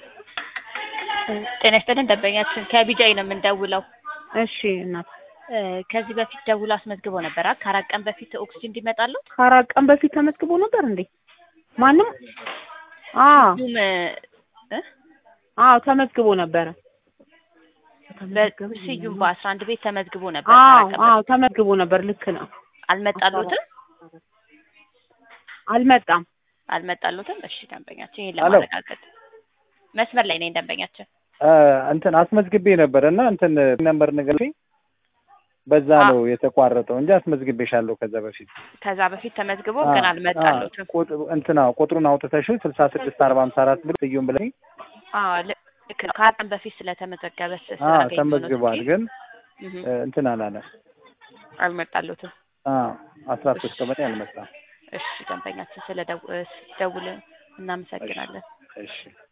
ጤና ይስጥልን ደንበኛችን ከቢጃይ ነው የምንደውለው። እሺ እናት እ ከዚህ በፊት ደውሎ አስመዝግቦ ነበር አ ከአራት ቀን በፊት ኦክሲጅን እንዲመጣለው ከአራት ቀን በፊት ተመዝግቦ ነበር እንዴ? ማንም? አዎ ሁሉም እ አዎ ተመዝግቦ ነበረ። በስዩም በአስራ አንድ ቤት ተመዝግቦ ነበር አዎ ከአራት ቀን አዎ በፊት ተመዝግቦ ነበር። ልክ ነው። አልመጣሉትም አልመጣም። አልመጣሉትም። እሺ ደንበኛችን ይሄን ሄሎ። ለማረጋገጥ መስመር ላይ ነኝ ደንበኛችን እንትን አስመዝግቤ ነበር እና እንትን ነምበር ነገር በዛ አ- ነው የተቋረጠው እንጂ አስመዝግቤሻለሁ ከዛ በፊት ከዛ በፊት ተመዝግቦ አ- ግን አ- አልመጣሉትም። ቁጥ- እንትና ቁጥሩን አውጥተሽው ስልሳ ስድስት አርባ ሃምሳ አራት ብሎ ስዩም ብለኝ አዎ ልክ ነው። ከአራት ቀን በፊት ስለተመዘገበ ስ- አ ስላገኘሁ ነው ተመዝግቧል እንጂ ግን እህ እ፣ እንትን አላለ አልመጣሉትም። አ አስራ ሶስት ቀበሌ አልመጣም እሺ ደንበኛችን ስለ ደው- እ፣ ደውል እናመሰግናለን። እሺ